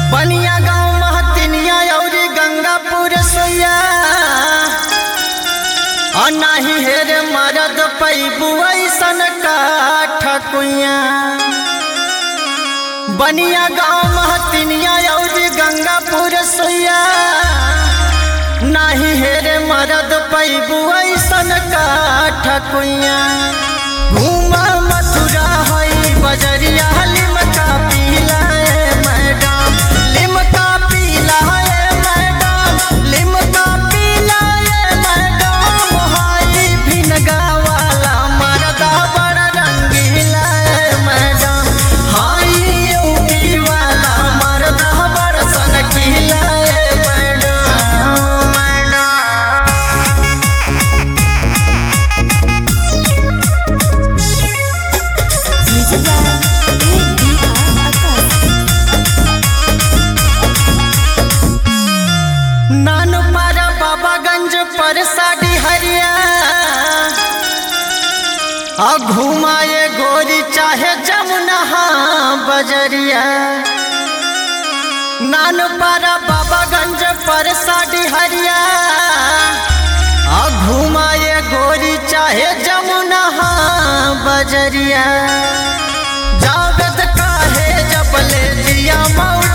बनिया गाँव महतिनिया औरी गंगापुर सोया और नाही हेरे मरद पैबू ऐसन काठ कुइया बनिया गाँव महतिनिया औरी गंगापुर सोया नाही हेरे मरद पैबू ऐसन काठ कुइया घूमा मथुरा हई बजरिया लिमका पीला ए मैडम लिमका पीला ए मैडम लिमका पीला ए मैडम हाई भिनगा वाला मरदा बड़ा रंगीला ए मैडम हाई यूपी वाला मरदा बड़ा सनकीला ए madam madam Music by A.D.R. Akas. नान पारा बाबागंज पर साड़ी हरिया आ घुमाए गोरी चाहे जमुना बजरिया नान पारा बाबागंज पर साड़ी हरिया आ घुमाए गोरी चाहे जमुना बजरिया जावेद काहे जबले जिया मौला